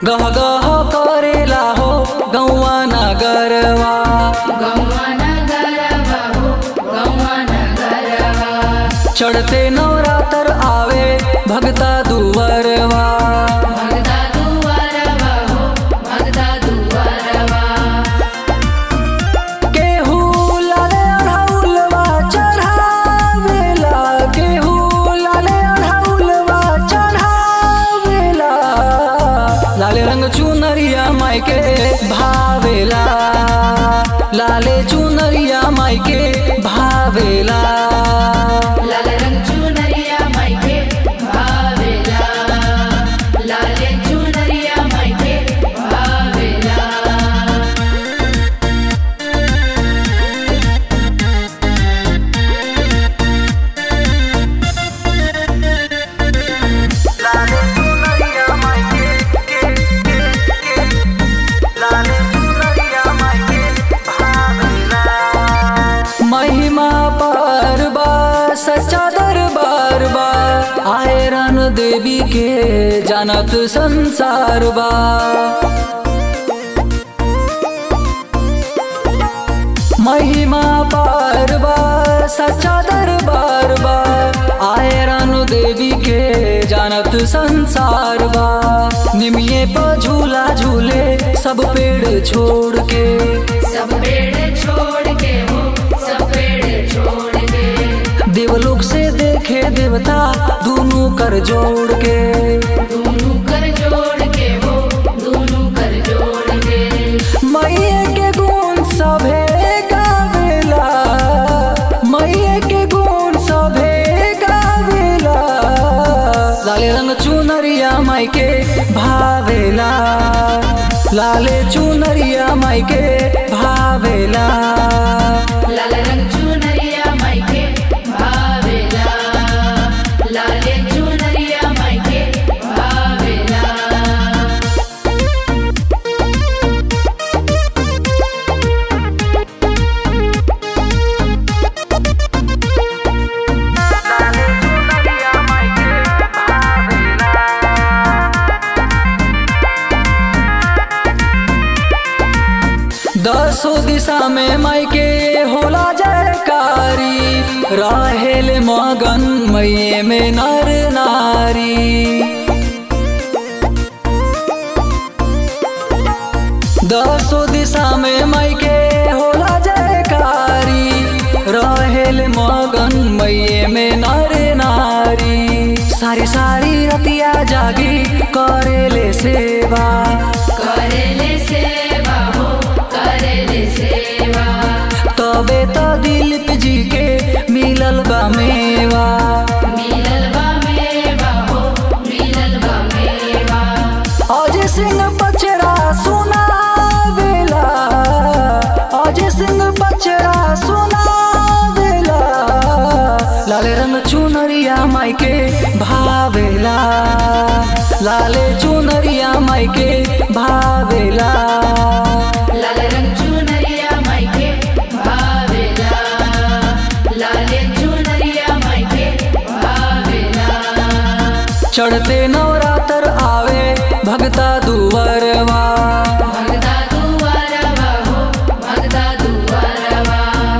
गह गह करेला हो गौवा नगरवा गौवा नगरवा हो गौवा नगरवा चढ़ते नवरात्र आवे भगता दुवरवा भगदा दुआरवा हो भगदा दुआरवा केहू लाले अढ़ौलवा चढ़ावेला केहू लाले अढ़ौलवा चढ़ावेला लाले रंग चुनरिया माई के भावेला लाले चुनरिया माई के भावेला लाल रंग चुनरिया मायके भावेला लाले चुनरिया मायके भावेला महिमा पर बा सच्चा दरबार बा आए रन देवी के जानत संसार बा महिमा पर बा सच्चा दरबार बा आए रन देवी के जानत संसार बा निमिये पर झूला झूले सब पेड़ छोड़ के सब पेड़ छोड़ के हो सब पेड़ छोड़ के देवलोक से देखे देवता दोनों कर जोड़ के दोनों कर जोड़ के हो दोनों कर जोड़ के मैये के गुण सभे गावेला मैये के गुण सभे गावेला लाले रंग चुनरिया माई के भावेला लाले चुनरिया माई के भावेला लाल रंग चुनरिया मायके भावेला लाले चुनरिया मायके भावेला दसो दिशा में माई के होला जयकारी रहेल मगन मैये में नर नारी दसो दिशा में माई के होला जयकारी रहेल मगन मैये में नर नारी सारी सारी रतिया जागी करेले सेवा करेले सेवा हो करेले सेवा तबे तो दिलीप जी के मिलल बा मेवा मिलल बा मेवा हो मिलल बा मेवा अजय सिंह पचरा सुनावेला अजय सिंह पचरा सुनावेला लाले रंग चुनरिया माई के भावेला लाले चुनरिया माई के भावेला लाल रंग चुनरिया मायके भावेला लाले चुनरिया मायके भावेला चढ़ते नवरात्र आवे भगता दुवरवा भगदा दुआरवा हो भगदा दुआरवा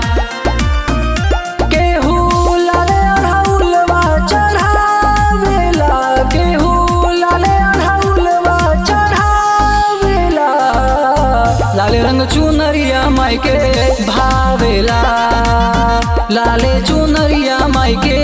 केहू लाले अढ़ौलवा चढ़ावेला केहू लाले अढ़ौलवा चढ़ावेला लाले रंग चुनरिया माई के भावेला लाले चुनरिया माई के